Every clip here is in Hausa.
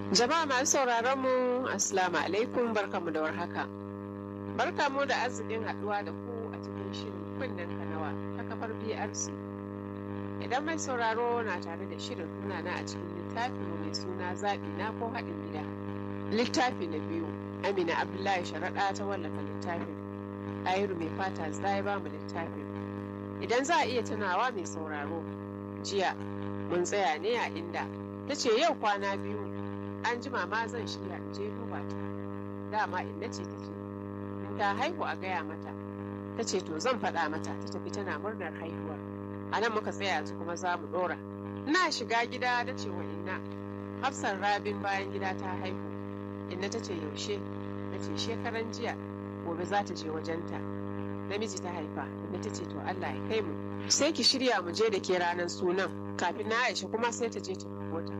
Jama'a masu sauraron mu Assalamu alaikum barkamu da warhaka. Barkamu da arzikin haɗuwa da ku a cikin shirin kunnen kanawa ta kafar BRC. Idan mai sauraro na tare da shirin muna na a cikin littafi mai suna zaɓi na ko haɗin gida. Littafi na biyu Amina Abdullahi Sharaɗa ta wallafa littafin. Ɗayiru mai fata zai ba mu littafin. Idan za a iya tunawa mai sauraro jiya mun tsaya ne a inda ta ce yau kwana biyu an jima ma zan shirya in je duba ta dama inna ce ta ce in ta haihu a gaya mata ta ce to zan faɗa mata ta tafi tana murnar haihuwar a nan muka tsaya yanzu kuma za mu ɗora ina shiga gida ta ce wa inna hafsan rabin bayan gida ta haihu inna ta ce yaushe ta ce shekaran jiya gobe za ta je wajenta namiji ta haifa inna ta ce to allah ya kai mu sai ki shirya mu je da ke ranar sunan kafin na aisha kuma sai ta je ta kawo ta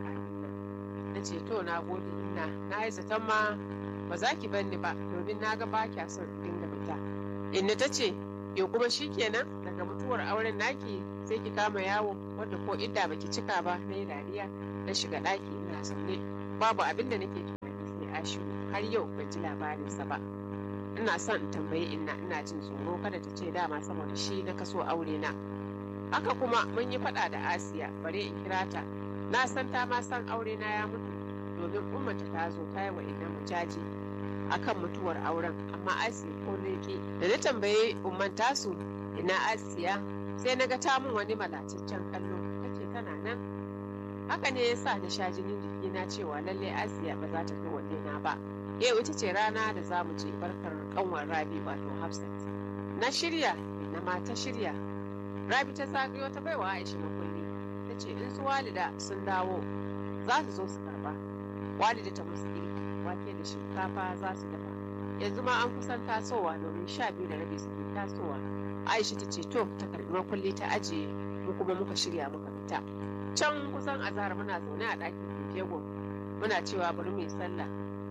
na ce to na gode ina na yi zaton ma ba za ki banni ba domin na ga ba kya son dinga fita inda ta ce yo kuma shi kenan daga mutuwar auren naki sai ki kama yawo wanda ko idda baki cika ba na yi dariya na shiga ɗaki ina zaune babu abin da nake tunani sai ashiru har yau ban ji labarinsa ba ina son in tambayi inna ina jin tsoro kada ta ce dama saboda shi na kaso aure na haka kuma mun yi faɗa da asiya bare in kira ta na san ta ma san aure na ya mutu domin ummata ta zo ta yi wa inna mujaji akan mutuwar auren amma asiya ko leke da na tambaye umman tasu ina asiya sai na ga ta mun wani malacaccen kallo ta ce tana nan haka ne yasa na sha jinin jiki na cewa lallai asiya ba za ta fi na ba yau ita ce rana da za mu je barkar kanwar rabi wato hafsat na shirya na mata shirya rabi ta zagayo ta baiwa aisha makulli ta ce in su walida sun dawo za su zo su karba walida ta musu girki wake da shinkafa za su dafa yanzu ma an kusan tasowa domin sha biyu da rabi suke tasowa aisha ta ce to ta karbi makulli ta ajiye mu kuma muka shirya muka fita can kusan azahar muna zaune a ɗakin jego muna cewa bari mu yi sallah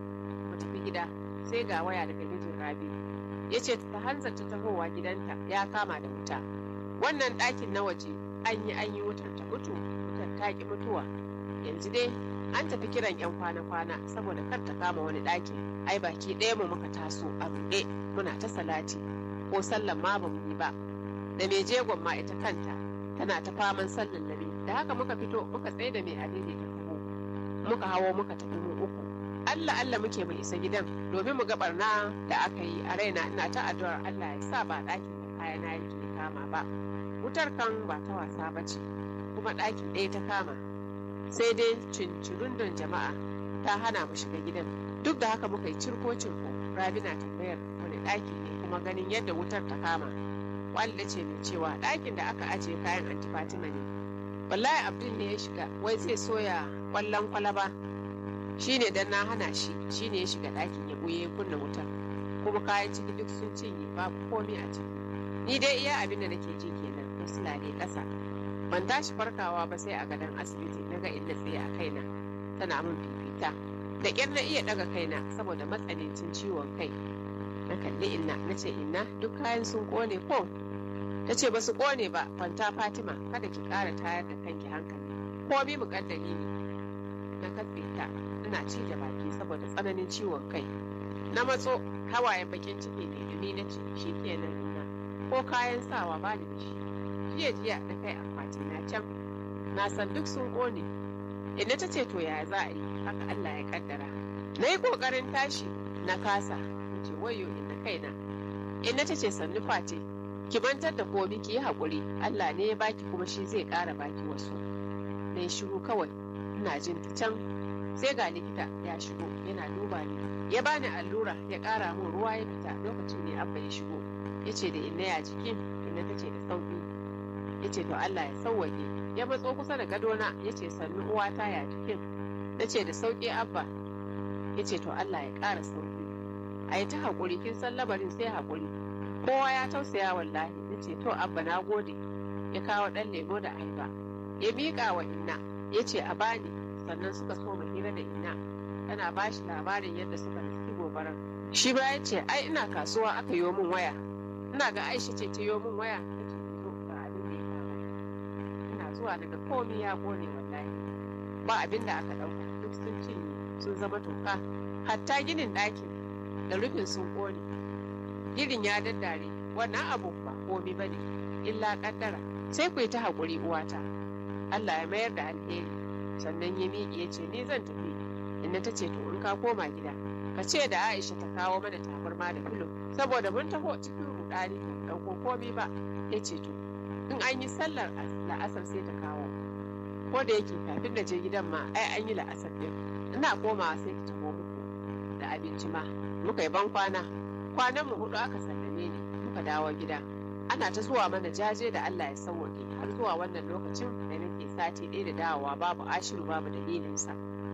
mu tafi gida sai ga waya daga mijin rabi ya ce ta hanzarta tahowa gidanta ya kama da wuta wannan ɗakin na waje an yi an yi wutar ta mutu wutar ta ki mutuwa yanzu dai an tafi kiran yan kwana-kwana saboda kar ta kama wani ɗakin ai baki ɗaya mu muka taso a buɗe muna ta salati ko sallan ma ba mu yi ba da mai jegon ma ita kanta tana ta faman sallan lami da haka muka fito muka tsaye da mai adini ta taho muka hawo muka tafi mu uku Allah Allah muke mu isa gidan domin mu ga barna da aka yi a raina ina ta addu'ar Allah ya sa ba ɗakin da kayana yake kama ba wutar kan ba ta wasa ba ce kuma ɗaki ɗaya ta kama sai dai cincirundun jama'a ta hana mu shiga gidan duk da haka muka yi cirko cirko rabi na tambayar wani ɗaki ne kuma ganin yadda wutar ta kama walida ce mai cewa ɗakin da aka ajiye kayan anti fatima ne wallahi abdul ne ya shiga wai zai soya kwallon kwalaba shine dan na hana shi shine ya shiga ɗakin ya buye kunna wutar kuma kayan ciki duk sun cinye babu komai a ciki ni dai iya abin da nake ji kenan na sulale ƙasa ban tashi farkawa ba sai a gadon asibiti na ga inda tsaye a kaina tana min fifita da ƙyar na iya ɗaga kaina saboda matsanancin ciwon kai na kalli inna na ce inna duk kayan sun ƙone ko ta ce ba su ƙone ba kwanta fatima kada ki ƙara tayar da kanki hankali komi muƙaddari ne na katse ta ina ci da baki saboda tsananin ciwon kai na matso hawayen bakin ciki ne dumi na ce shi kenan ko kayan sawa ba da shi jiya jiya da kai akwati na can na san duk sun ƙone inda ta ce to ya za a yi haka Allah ya kaddara na yi ƙoƙarin tashi na kasa na ce wayo inda kaina inda ta ce sannu face ki mantar da komi ki yi haƙuri Allah ne ya baki kuma shi zai ƙara baki wasu na yi shiru kawai ina jin ta can sai ga likita ya shigo yana duba ni ya bani allura ya ƙara min ruwa ya fita lokacin ne abba ya shigo ya ce da inna ya jikin inna ta ce da sauƙi ya ce to Allah ya sauwaƙe ya matso kusa da gadona ya ce sannu uwata ya jikin na ce da sauƙi abba ya ce to Allah ya ƙara sauƙi a yi ta haƙuri kin san labarin sai haƙuri kowa ya tausaya wallahi ya ce to abba na gode ya kawo ɗan lemo da ayaba ya miƙa wa inna ya ce a bani sannan suka so hira da inna tana ba shi labarin yadda suka riski gobarar shi ba ya ce ai ina kasuwa aka yi min waya ina ga aisha ce ta yi min waya ta ce to ga abin da ya kama ina zuwa daga komi ya gone wallahi ba abin da aka ɗauka duk sun cinye sun sun zama toka hatta ginin ɗakin da rufin sun ƙone girin ya daddare wannan abu ba komi ba ne illa ƙaddara sai ku yi ta haƙuri uwata Allah ya mayar da alheri sannan ya miƙe ya ce ni zan tafi inna ta ce to in ka koma gida ka ce da Aisha ta kawo mana tabarma da filo saboda mun taho cikin rudani ba ɗauko komi ba ya ce to in an yi sallar la'asar sai ta kawo ko da yake kafin da je gidan ma ai an yi la'asar din ina komawa sai ki taho muku da abinci ma muka yi ban kwana kwanan mu hudu aka sallame ni muka dawo gida ana ta zuwa mana jaje da Allah ya sauwaƙe har zuwa wannan lokacin da nake sati ɗaya da dawowa babu ashiru babu dalilinsa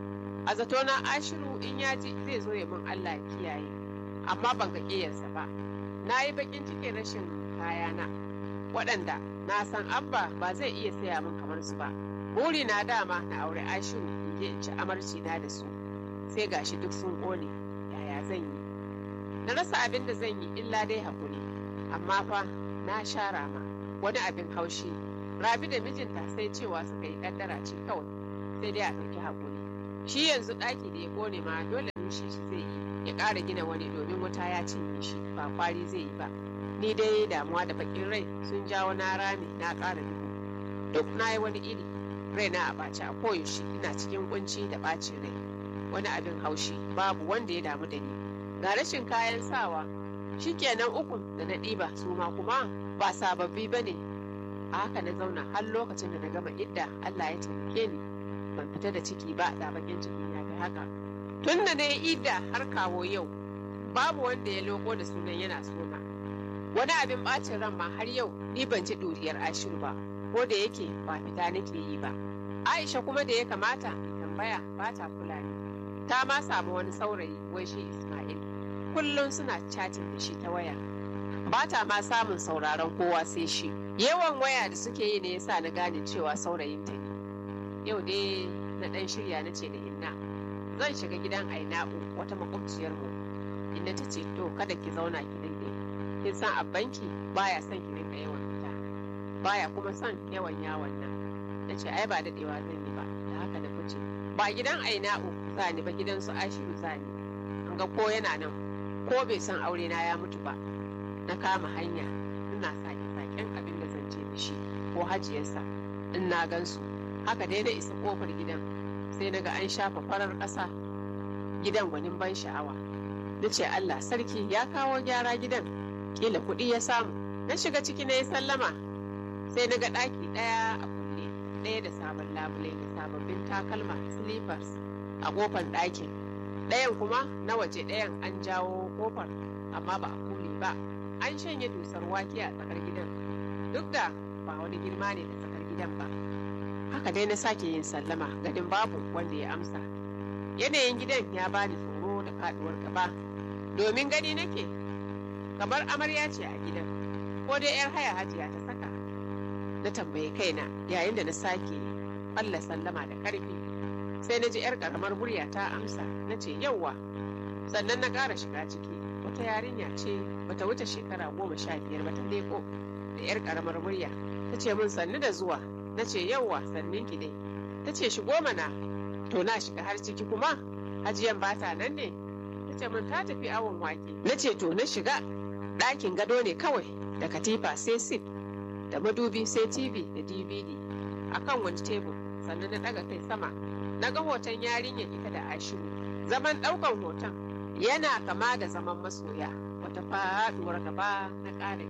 a zato na ashiru in ya ji zai zo ya min Allah ya kiyaye amma ban ga ƙiyarsa ba na yi baƙin cikin rashin kayana waɗanda na san abba ba zai iya saya min kamar su ba buri na dama na aure ashiru in je in ci amarci na da su sai gashi duk sun ƙone yaya zan yi na rasa abin da zan yi illa dai hakuri amma fa na shara ma wani abin haushi rabi da mijinta sai cewa suka yi kaddara ce kawai sai dai a ɗauki hakuri shi yanzu ɗaki da ya ƙone ma dole rushe shi zai yi ya ƙara gina wani domin wuta ya cinye shi ba kwari zai yi ba ni dai damuwa da bakin rai sun jawo na rami na ƙara duhu duk na yi wani iri rai na a ɓaci a koyaushe ina cikin kunci da ɓacin rai wani abin haushi babu wanda ya damu da ni ga rashin kayan sawa shikenan ukun da na ɗiba su ma kuma ba sababbi ba ne a haka na zauna har lokacin da na gama idda Allah ya taimake ni ban fita da ciki ba da bakin ciki ya fi haka tun da na yi idda har kawo yau babu wanda ya loko da sunan yana sona wani abin bacin ran ma har yau ni ban ji ɗuriyar ashiru ba ko da yake ba fita nake yi ba aisha kuma da ya kamata tambaya ba ta kula ni ta ma samu wani saurayi wai shi ismail kullum suna chatting da shi ta waya ba ta ma samun sauraron kowa sai shi yawan waya da suke yi ne yasa na gane cewa saurayinta ne yau dai na dan shirya na ce da inna zan shiga gidan aina'u wata makwabciyar mu inna ta ce to kada ki zauna ki dinga kin san abbanki baya son ki dinga yawan fita baya kuma son yawan yawon nan na ce ai ba dadewa zan yi ba da haka na fice ba gidan aina'u zani ba gidan su ashiru zani an ga ko yana nan ko bai san aure na ya mutu ba na kama hanya ina sake saken abin da zan ce da shi ko hajiyarsa in na gansu haka dai na isa kofar gidan sai na ga an shafa farar ƙasa gidan gwanin ban sha'awa na ce Allah sarki ya kawo gyara gidan kila kuɗi ya samu na shiga ciki na yi sallama sai na ga ɗaki ɗaya a kulle ɗaya da sabon labule da sababbin takalma slippers a ƙofar ɗakin ɗayan kuma na waje ɗayan an jawo ƙofar amma ba a kule ba an shanye dusar wake a tsakar gidan duk da ba wani girma ne da tsakar gidan ba haka dai na sake yin sallama ganin babu wanda ya amsa yanayin gidan ya bani tsoro da faduwar gaba domin gani nake kamar amarya ce a gidan ko dai yar haya hajiya ta saka na tambayi kaina yayin da na sake Allah sallama da karfi sai na ji yar karamar murya ta amsa na ce yauwa sannan na ƙara shiga ciki wata yarinya ce bata wuce shekara goma sha biyar ba ta leko da yar karamar murya ta ce min sannu da zuwa na ce yauwa sannin ki dai ta ce shigo mana to na shiga har ciki kuma hajiyan bata nan ne ta ce min ta tafi awon wake na ce to na shiga ɗakin gado ne kawai da katifa sai sif da madubi sai tv da dvd akan wani tebur sannan na ɗaga kai sama na ga hoton yarinyar ita da ashiru zaman ɗaukan hoton yana kama da zaman masoya wata faɗuwar gaba na ƙara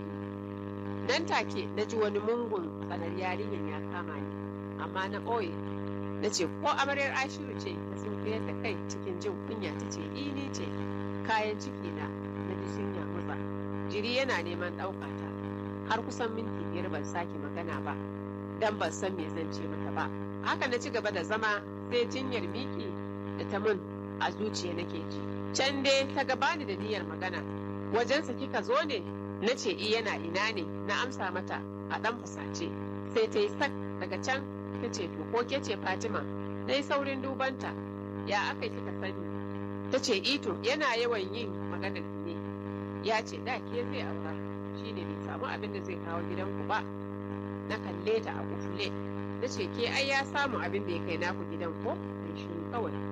nan take na ji wani mungun tsanar yarinyar ya kama ni amma na ɓoye na ce ko amaryar ashiru ce ta sun da kai cikin jin kunya ta ce ini ce kayan ciki na na ji sun mutsa jiri yana neman ɗauka ta har kusan minti biyar ban sake magana ba dan ban san me zan ce mata ba haka na ci gaba da zama sai jinyar miki da ta mun a zuciya nake ji can dai ta gabani da niyyar magana wajensa kika zo ne na ce i yana ina ne na amsa mata a ɗan fusace sai ta yi sak daga can ta ce to ko ke ce fatima na yi saurin dubanta ya aka kika sani ta ce ito yana yawan yin maganar ne ya ce da ke zai aura shine bai samu abin da zai kawo gidanku ba na kalle ta a kufle na ce ke ai ya samu abin da ya kai naku gidan ko shi kawai ta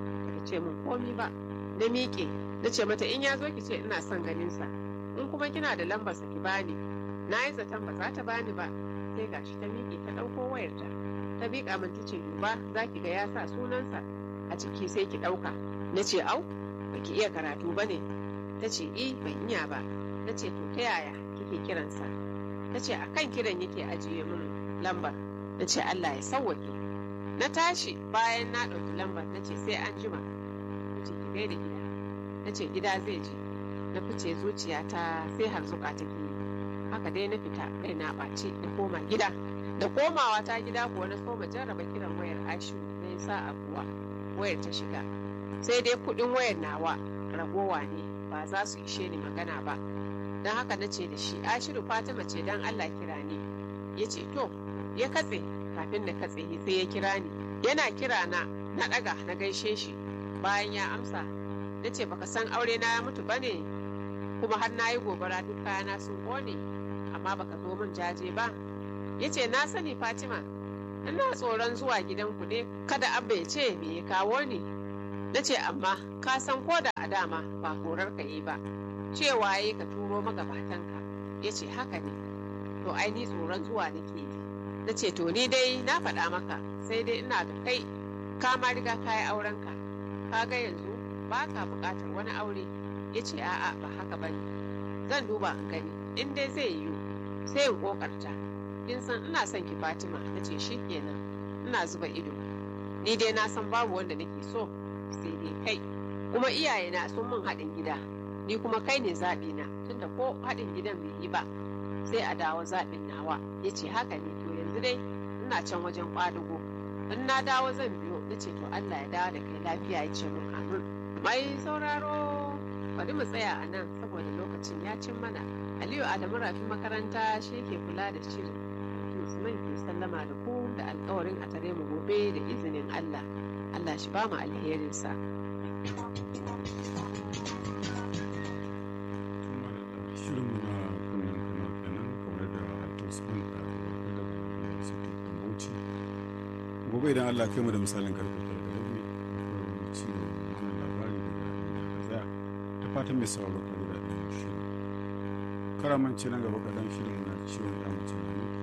ce min komi ba na miƙe na ce mata in ya zo ki ce ina son ganinsa in kuma kina da lambar sa ki bani na yi zaton ba za ta bani ba sai gashi ta miƙe ta ɗauko wayarta ta miƙa min ta ce duba za ki ga ya sa sunansa a ciki sai ki ɗauka na ce au ba ki iya karatu ba ne ta ce i ban iya ba na ce to ta yaya kike kiransa ta ce a kan kiran yake ajiye min lambar na ce allah ya sauwake na tashi bayan na ɗauki lambar na ce sai an jima na ce ki gaida gida na ce gida zai je na fice zuciyata sai harzuka take yi haka dai na fita kai na ɓace na koma gida da komawa ta gida kuwa na soma jarraba kiran wayar ashu na yi sa'a kuwa wayar ta shiga sai dai kuɗin wayar nawa ragowa ne ba za su ishe ni magana ba don haka na ce da shi ashiru fatima ce don allah kira ni ya ce to ya katse kafin na katse sai ya kira ni yana kira na na ɗaga na gaishe shi bayan ya amsa na ce baka san aure na ya mutu bane kuma har na yi gobara duk kayana sun ƙone amma baka zo min jaje ba ya ce na sani fatima ina tsoron zuwa gidanku ne kada abba ya ce me ya kawo ni na ce amma ka san ko da a dama ba horar ka yi ba cewa yi ka turo magabatanka ya ce haka ne to ai ni tsoron zuwa nake yi na ce to ni dai na faɗa maka sai dai ina da kai ka ma riga ka yi aurenka ka ga yanzu ba ka buƙatar wani aure ya ce a'a ba haka ba ne zan duba in gani in dai zai yiwu sai in ƙoƙarta kin san ina son ki fatima na ce shi kenan ina zuba ido ni dai na san babu wanda nake so sai dai kai kuma iyayena sun min haɗin gida ni kuma kai ne zaɓi na tunda ko haɗin gidan bai yi ba sai a dawo zaɓin nawa ya ce haka ne to yanzu dai ina can wajen ƙwadugo in na dawo zan biyo na ce to Allah ya dawo da kai lafiya ya ce min amin mai sauraro bari mu tsaya a nan saboda lokacin ya cin mana Aliyu Adamu Rafi makaranta shi ke kula da shirin Usman ke sallama da ku da alkawarin a tare mu gobe da izinin Allah Allah shi ba mu alherinsa. shirinmu na kunnen kano kenan kamar da tosman da da suke tambauci gobe idan allah kai mu da misalin karfe tara da rabi akwai ci wannan labari daga inda ka tsaya ta fatan mai sauraro ka da shirin karamanci nan gaba kaɗan shirin na ciwon ya mace na